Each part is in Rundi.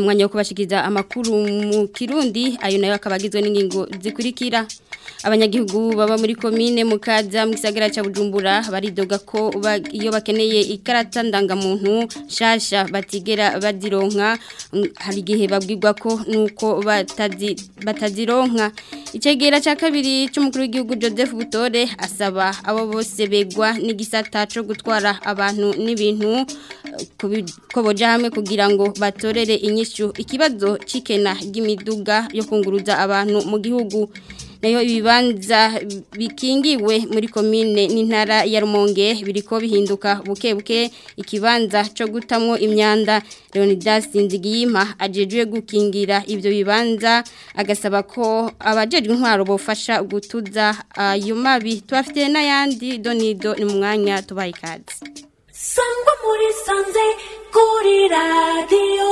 n'umwanya wo kubashikiriza amakuru mu Kirundi ayo nayo akabagizwe n'ingingo zikurikira abanyagihugu baba muri komine mukaza mu gisagara cya Bujumbura baridoga ko iyo bakeneye ikarata ndangamuntu shasha batigera badironka hari igihe babwirwa ko nuko batazi batazironka icegera cya kabiri cy'umukuru w'igihugu Joseph Butore asaba abo bose begwa n'igisata cyo gutwara abantu n'ibintu ko boja hamwe kugira ngo batorere inyishu ikibazo cikena ry'imiduga yo kunguruza abantu mu gihugu nayo ibibanza bikingiwe muri komine n'intara ya Rumonge biriko bihinduka buke buke ikibanza cyo gutamwo imyanda Leonidas Nzigiyima ajejwe gukingira ivyo bibanza agasaba ko abajejwe intwaro bofasha gutuza ayo mabi tubafite n'ayandi donido ni mu mwanya tubaye ikaze sangwa muri sanze kuri radiyo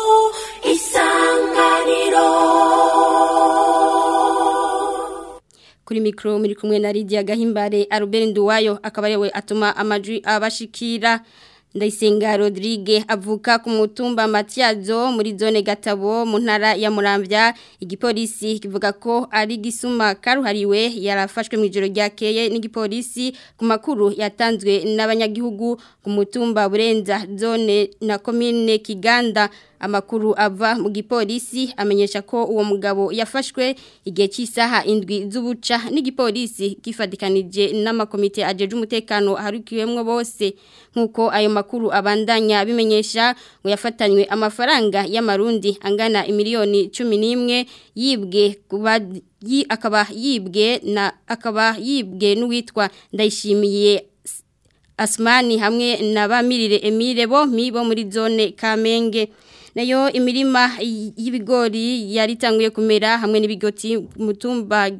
isanganiro kuri mikro muri kumwe na Lydia Gahimbare Albert Nduwayo akaba yewe atuma amajwi abashikira Ndayisenga Rodrigue avuka ku mutumba Matiazo muri zone Gatabo mu ntara ya Muramvya igipolisi kivuga ko ari gisuma karuhariwe yarafashwe mu ijoro ryakeye n'igipolisi ku makuru yatanzwe n'abanyagihugu ku mutumba Burenza zone na commune Kiganda amakuru ava mu gipolisi amenyesha ko uwo mugabo yafashwe igihe cy'isaha indwi z'ubuca n'igipolisi gifadikanije n'amakomite ajeje umutekano harukiwemwo bose nk'uko ayo makuru abandanya bimenyesha ngo yafatanywe amafaranga y'amarundi angana imiliyoni cumi n'imwe yibwe yi, akaba yibwe na akaba yibwe n'uwitwa ndayishimiye Asmani hamwe na bamirire Emile bo mibo muri zone Kamenge nayo imirima y'ibigori yaritanguye kumera hamwe n'ibigoti mutumba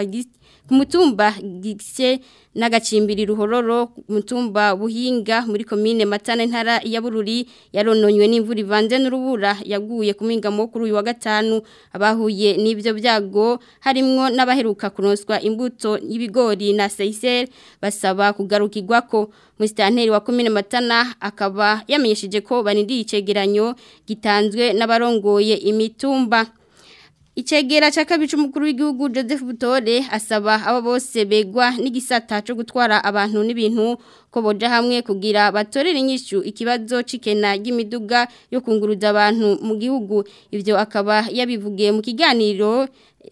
ku mutumba gise n'agacimbiri ruhororo mutumba buhinga muri komine matana ntara ya bururi yarononywe n'imvura ivanze n'urubura yaguye ku mwingamo kuri uyu wa gatanu abahuye n'ibyo byago harimwo n'abaheruka kuronswa imbuto y'ibigori na seyiseri basaba kugarukirwa ko musitanteri wa komine matana akaba yamenyesheje ko banindiye icegeranyo gitanzwe n'abarongoye imitumba Icegera cha kabiri cy'umukuru w'igihugu Joseph Butore asaba abo bose begwa n'igisata cyo gutwara abantu n'ibintu ko boja hamwe kugira batorere inyishu ikibazo cikena y'imiduga yo kunguruza abantu mu gihugu ivyo akaba yabivugiye mu kiganiro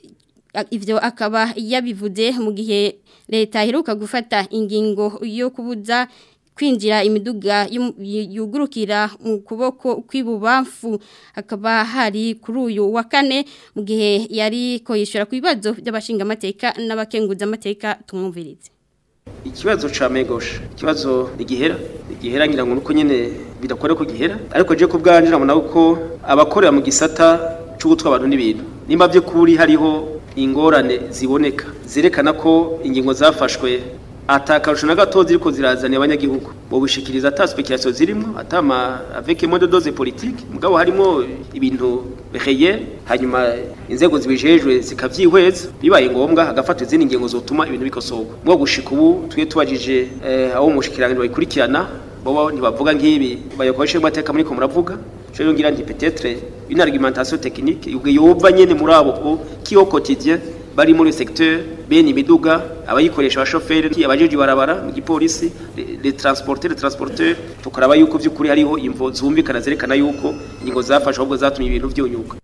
ivyo akaba yabivuze mu gihe leta iheruka gufata ingingo yo kubuza kwinjira imiduga yugurukira mu kuboko kw'ibubamfu akaba hari kuri uyu wa kane mu gihe yari ko yishura ku bibazo by'abashinga amateka n'abakenguza amateka tumwumvirize ikibazo ca megosha ikibazo igihera igihera ngira ngo nuko nyene bidakore ko gihera ariko je ku bwanje nabona ko abakorera mu gisata cyo gutwa abantu n'ibintu nimba byo kuri hariho ingorane ziboneka zerekana ko ingingo zafashwe atakarusho na gato ziriko zirazana abanyagihugu bo bishikiriza ata speculation zirimo atama avec mode dose politique mugabo harimo ibintu réel hanyuma inzego zibijejwe zikavyihweza bibaye ngombwa hagafatwa izindi ngingo zotuma ibintu bikosoka mwo gushika ubu twe tubajije eh, aho mushikirangiro bayikurikirana bobo ntibavuga nk'ibi bayokoreshe amateka muri ko muravuga cyo ngira nti peut-être une argumentation technique yova nyene muri abo qui au quotidien bari muri secteur bene imiduga abayikoresha abashoferi abajeje barabara mu gipolisi les transporteurs les transporteurs tukaraba yuko byukuri hariho imvo zumvikana zerekana yuko ingingo zafashe ahubwo zatumye ibintu byunyuka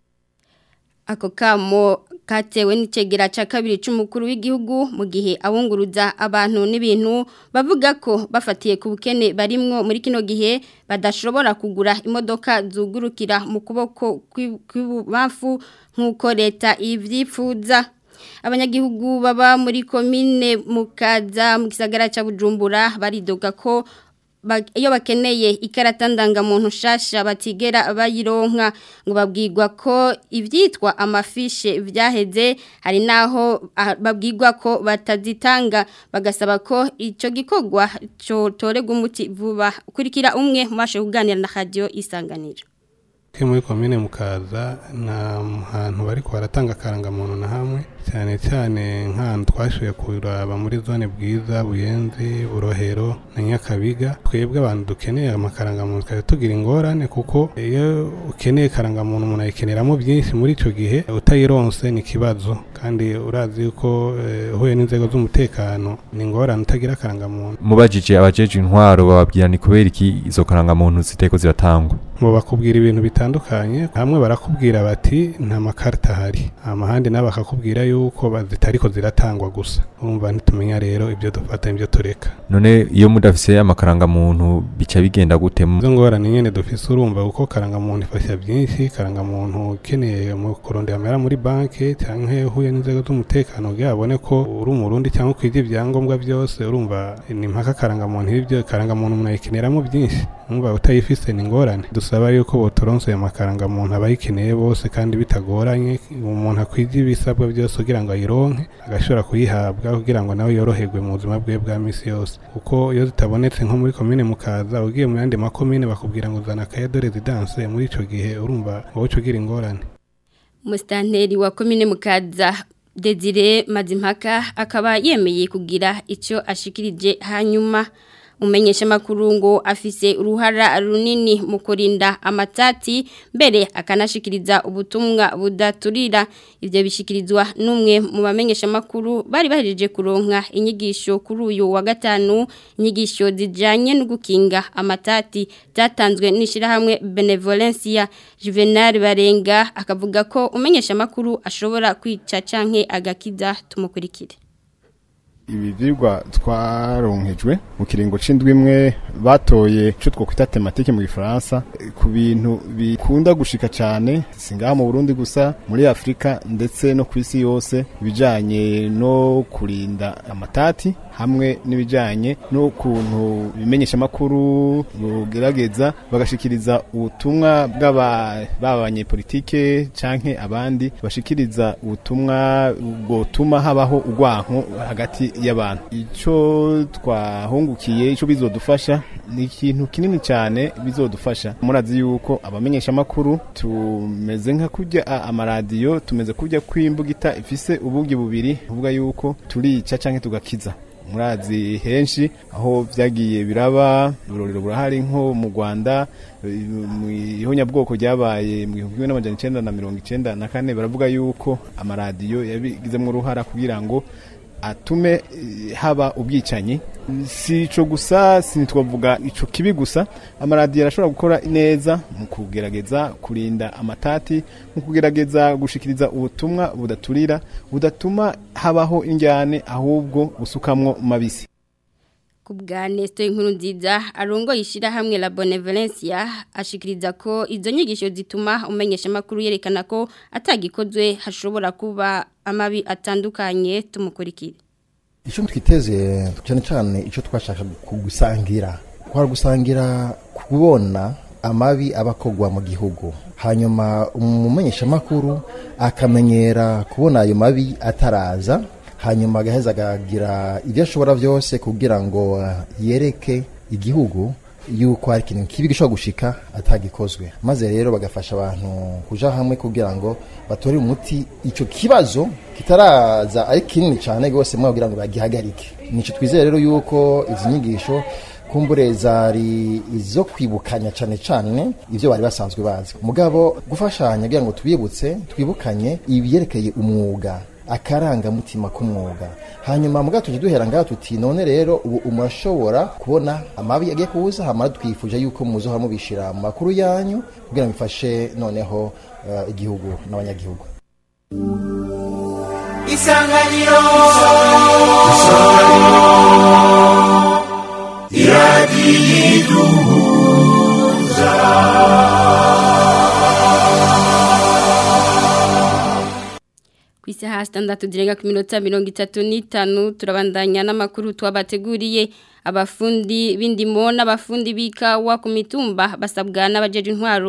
ako kamo katewe n'icegera ca kabiri c'umukuru w'igihugu mu gihe abunguruza abantu n'ibintu bavuga ko bafatiye ku bukene barimwo muri kino gihe badashobora kugura imodoka zugurukira mu kuboko kw'ibubamfu nk'uko leta ivyipfuza abanyagihugu baba muri komine mukaza mu gisagara ca Bujumbura baridoga ko iyo bakeneye ikarata ndangamuntu nshasha batigera bayironka ngo babwirwa ko ibyitwa amafishe byaheze hari naho babwirwa ko batazitanga bagasaba ko icyo gikorwa cyotorerwa umuti vuba kurikira umwe mu kuganira na radiyo isanganiro ke muri komine mukaza nta hantu bari baratanga akarangamuntu na hamwe cyane cyane nk'ahantu twashoboye kuraba muri zone bwiza buyenzi burohero na nyakabiga twebwe abantu dukeneye amakarangamuntu twari tugira ingorane kuko iyo ukeneye karangamuntu umuntu ayikeneramo byinshi muri icyo gihe utayironse ni ikibazo kandi urazi yuko eh, uhuye n'inzego z'umutekano ni ingorane utagira akarangamuntu mubajije abajeje intwaro bababwira ni kubera iki izo karangamuntu ziteko ziratangwa ngo bakubwira ibintu bitandukanye hamwe barakubwira bati nta makarita ahari amahandi nabo bakakubwira yuko ba- zitariko ziratangwa gusa urumva ntitumenya rero ibyo dufata ibyo tureka none iyo mudafise amakarangamuntu bica bigenda gute mu- izo ngorane nyene dufise urumva kuko karangamuntu ifasha byinshi karangamuntu ukeneye mu kurondera amera muri banki canke uhuye n'inzego z'umutekano kugira abone ko uri umurundi cyangwa ukwije ibyangombwa byose urumva ni mpaka karangamuntu ibyo karangamuntu umuntu ayikeneramo byinshi urumva utayifise ni ingorane dusaba yuko botoronse ayo makarangamuntu abayikeneye bose kandi bitagoranye umuntu akwije ibisabwa byose kugira ngo ayironke agashobora kuyihabwa kugira ngo nawe yoroherwe mu buzima bwe bwa misi yose kuko iyo zitabonetse nko muri komine mukaza ugiye mu yandi makomine bakubwira ngo zana akayado residence muri ico gihe urumva wowe uca ugira ingorane Mustanteri wa komine mukaza Desire Mazimpaka akaba yemeye kugira icyo ashikirije hanyuma umenyesha makuru ngo afise uruhara runini mu kurinda amatati mbere akanashikiriza ubutumwa budaturira ivyo bishikirizwa n'umwe mu bamenyesha makuru bari bahejeje kuronka inyigisho kuri uyu wa gatanu inyigisho zijanye no gukinga amatati zatanzwe n'ishirahamwe Benevolencia Juvenal Barenga akavuga ko umenyesha makuru ashobora kwica canke agakiza tumukurikire ibi vyigwa twaronkejwe mu kiringo c'indwi imwe batoye ico twokwita tematike mu gifaransa eh, ku bintu bikunda gushika cane singaha mu Burundi gusa muri Afrika ndetse no ku isi yose ibijanye no kurinda amatati hamwe n'ibijanye n'ukuntu bimenyesha makuru bugerageza bagashikiriza ubutumwa bw'aba baba abanyepolitike canke abandi bashikiriza ubutumwa bwotuma habaho urwanko hagati y'abantu ico twahungukiye ico bizodufasha ni ikintu kinini cyane bizodufasha murazi yuko abamenyesha makuru tumeze nka kurya a- amaradiyo tumeze kurya kwimbugita ifise ubugi bubiri uvuga yuko turica canke tugakiza murazi henshi aho vyagiye biraba urorero burahari nko mu Rwanda eh, mu ihonyabwoko ryabaye mu gihumbi kimwe n'amajana icenda na mirongo icenda na kane baravuga yuko amaradiyo yabigizemwo uruhara kugira ngo atume eh, haba ubwicanyi si ico gusa sinitwavuga ico kibi gusa amaradiyo arashobora gukora neza mu kugerageza kurinda amatati mu kugerageza gushikiriza ubutumwa budaturira budatuma habaho injyane ahubwo busukamwo mabisi Kubwa Nesto inkuru nziza arongo yishira hamwe la Benevolencia ashikiriza ko izo nyigisho zituma umenyesha makuru yerekana ko atagikozwe hashobora kuba amabi atandukanye tumukurikire. icyo twiteze cyane cyane icyo twashaka gusangira kwari gusangira kubona amabi aba akorwa mu gihugu hanyuma umumenyeshamakuru akamenyera kubona ayo mabi ataraza hanyuma agaheza akagira ibyo ashobora byose kugira ngo yereke igihugu yuko hari ikintu kibi gishobora gushika atagikozwe maze rero bagafasha abantu kuja hamwe kugira ngo batore umuti icyo kibazo kitaraza ari kinini cyane rwose mwabwira ngo bagihagarike nico twizeye rero yuko izi nyigisho kumbure zari izo kwibukanya cyane cyane ibyo bari basanzwe bazi mugabo gufashanya kugira ngo tubibutse twibukanye ibyerekeye umwuga akarangamutima k'umwuga hanyuma muga tuje duhera ngaha tuti none rero ubu umurashobora kubona amabi agiye kuza hamara twifuje yuko muzohora mubishira mu makuru yanyu kugira ngo bifashe noneho eh, igihugu n'abanyagihugu isanganiro Kwisi hastandatu direnga ku minota mirongo itatu n'itanu turabandanya n'amakuru twabateguriye abafundi b'indimo n'abafundi b'ikawa ku mitumba basabwa n'abajeje intwaro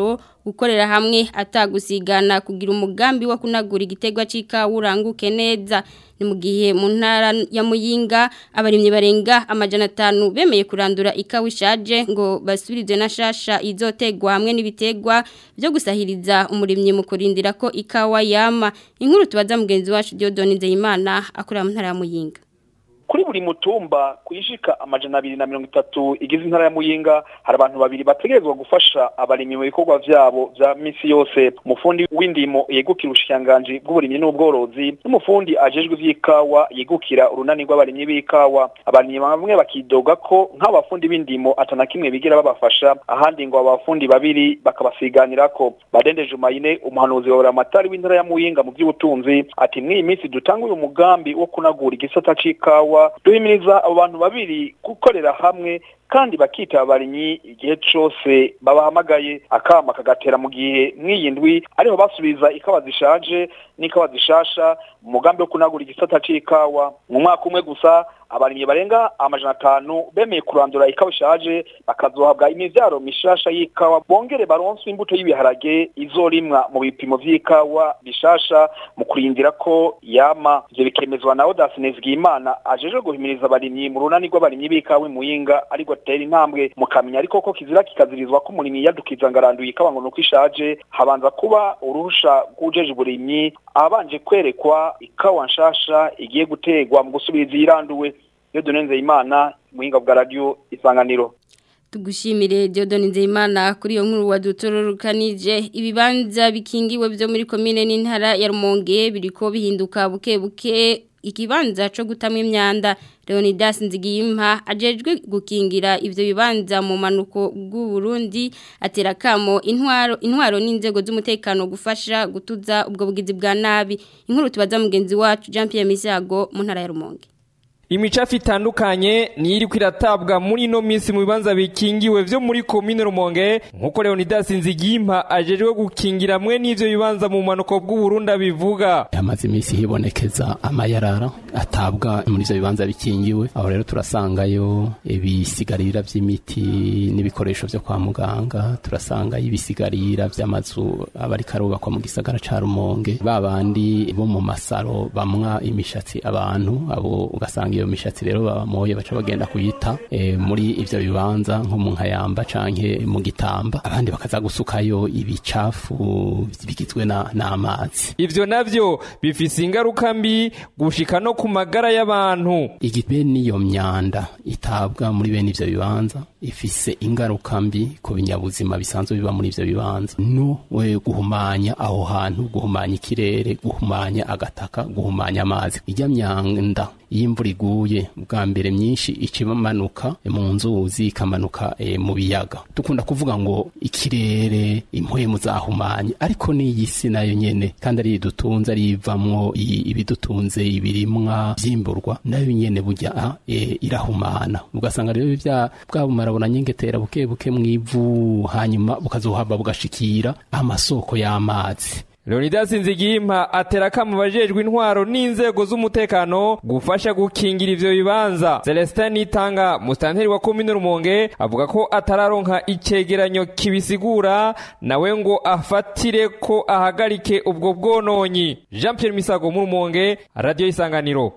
gukorera hamwe atagusigana kugira umugambi wo kunagura igitegwa c'ikawa uranguke neza ni mu gihe mu ntara ya Muyinga abarimyi barenga amajana atanu bemeye kurandura ikawa ishaje ngo basubirize na shasha izotegwa hamwe n'ibitegwa byo gusahiriza umurimyi mu kurindira ko ikawa yama inkuru tubaza mugenzi wacu Diodone Nzeyimana akorera mu ntara ya Muyinga kuri buri mutumba kuyishika amajana abiri na mirongo itatu igize intara ya muyinga hari abantu babiri bategerezwa gufasha abarimyi mu bikorwa vyabo vya misi yose umufundi w'indimo yegukira ubushikiranganji bw'uburimyi n'ubworozi n'umufundi ajejwe ivy'ikawa yegukira urunani rw'abarimyi b'ikawa abarimyi bamwe bakidoga ko nk'abafundi b'indimo atana kimwe bigira babafasha ahandi ngo abafundi babiri bakabasiganirako badende jumayine umuhanuzi wa buramatari w'intara ya muyinga mu vy'ubutunzi ati mw'iyi minsi dutanga uyu mugambi wo kunagura igisata c'ikawa duhimiriza abo bantu babiri gukorera hamwe kandi bakita abarimyi igihe cose babahamagaye akama kagatera mu gihe mw'iyi ndwi ariho basubiza ikawa zishaje n'ikawa zishasha mu mugambi wo kunagura igisata c'ikawa mu mwaka umwe gusa abarimyi barenga amajana atanu bemeye kurandura ikawa ishaje bakazohabwa imivyaro mishasha y'ikawa bongere baronswe imbuto y'ibiharage izorimwa mu bipimo vy'ikawa bishasha mu kurindira ko yama ivyo bikemezwa na Odas Nezgimana ajejwe guhimiriza abarimyi mu runani rw'abarimyi b'ikawa muyinga ariko atera intambwe mukamenya ariko ko kizira kikazirizwa ko umurimyi yadukiza ngaranduye ikawa ngo nuko ishaje habanza kuba uruhusha rw'ujeje uburimyi abanje kwerekwa ikawa nshasha igiye gutegwa mu gusubiriza iyiranduwe iyo dunenze imana muhinga bwa radio isanganiro tugushimire Diodone Nzeyimana kuri iyo nkuru wadutororokanije ibibanza bikingiwe byo muri komine n'intara ya Rumonge biriko bihinduka buke buke ikibanza cyo gutamwa imyanda Leonidas Nzigiyimpa ajejwe gukingira ivyo bibanza mu manuko bw'u Burundi atera kamo intwaro intwaro n'inzego z'umutekano gufasha gutuza ubwo bugizi bwa nabi inkuru tubaza mugenzi wacu Jean Pierre Misago mu ntara ya Rumonge imicafu itandukanye niyo iri kwiratabwa muri ino minsi mu bibanza bikingiwe vyo muri komine rumonge nk'uko leonidas nzigimpa ajejwe gukingira mwe n'ivyo bibanza mu manuko bw'uburundi abivuga hamaze iminsi hibonekeza amayarara atabwa muri ivyo bibanza bikingiwe aho rero turasangayo ibisigarira vy'imiti n'ibikoresho vyo kwa muganga turasangayo ibisigarira vy'amazu aba ariko arubakwa mu gisagara ca rumonge babandi bo mu masaro bamwa imishatsi abantu abo ugasanga iyo mishatsi rero babamoye baca bagenda kuyita e, muri ivyo bibanza nko mu nkayamba canke mu gitamba abandi bakaza gusukayo ibicafu bigizwe n'amazi ivyo navyo bifise ingaruka mbi gushika no ku magara y'abantu igibe n'iyo myanda itabwa muri bene ivyo bibanza ifise ingaruka mbi ku binyabuzima bisanzwe biba muri ivyo bibanza no we guhumanya aho hantu guhumanya ikirere guhumanya agataka guhumanya amazi ijya myanda iyo imvura iguye bwa mbere myinshi icimanuka mu nzuzi ikamanuka e, mu biyaga dukunda kuvuga ngo ikirere impwemu zahumanye ariko n'iyi si nayo nyene kandi ari idutunze ari ivamwo ibidutunze ibirimwa vyimburwa nayo nyene burya e, irahumana ugasanga rero bya bwabumara bunanyengetera buke buke mwivu hanyuma bukazohava bugashikira amasoko y'amazi Leonidas Nzigimpa atera kama bajejwe intwaro n'inzego z'umutekano gufasha gukingira ivyo bibanza. Celestin Nitanga mustanteri wa komine Rumonge avuga ko atararonka icegeranyo kibisigura nawe ngo afatire ko ahagarike ubwo bwononyi. Jean Pierre Misago mu Rumonge, Radio Isanganiro.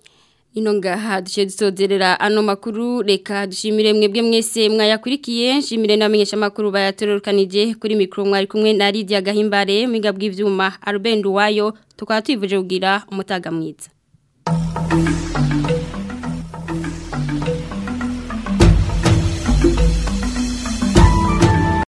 ino ngaha duce dusozerera ano makuru reka dushimire mwebwe mwese mwayakurikiye nshimire n'abamenyesha makuru bayatororokanije kuri mikoro mwari kumwe na Lydia Gahimbare mwiga bw'ivyuma Albert Wayo tukaba twivuje kugira umutaga mwiza